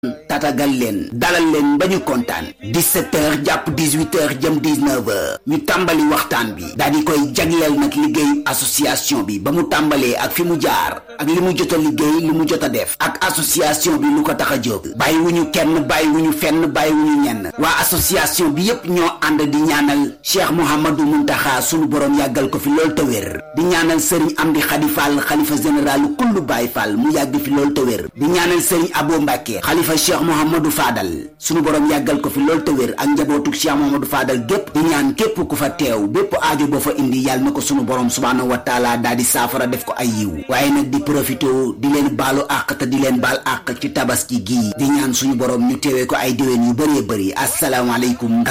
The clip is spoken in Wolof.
tatagal leen dalal leen ba ñu kontaan 17 heures jàpp 18 heures jëm 19 heures ñu tàmbali waxtaan bi daal di koy jagleel nag liggéeyu association bi ba mu tàmbalee ak fi mu jaar ak li mu jot a liggéey li mu jot a def ak association bi lu ko tax a jóg bàyyi wu ñu kenn bàyyi wu ñu fenn bàyyi wu ñu ñenn waa association bi yépp ñoo ànd di ñaanal Cheikh Mouhamadou Muntaxa sunu borom yàggal ko fi lool te wér di ñaanal Serigne Amdi Khady Fall xalifa général kullu Baye Fall mu yàgg fi lool te wér di ñaanal Serigne Abo Mbacke xalifa Cheikh Mouhamadou Fadal sunu borom yàggal ko fi lool te wér ak njabootu Cheikh Mouhamadou Fadal gépp di ñaan képp ku fa teew bépp aajo boo fa indi yàlla na ko sunu borom subhaanahu wa taala daal di saafara def ko ay yiw waaye nag di profité di leen baalu àq te di leen baal àq ci tabaski gii di ñaan suñu borom ñu teewee ko ay déwén yu bëree bëri asalaamaaleykum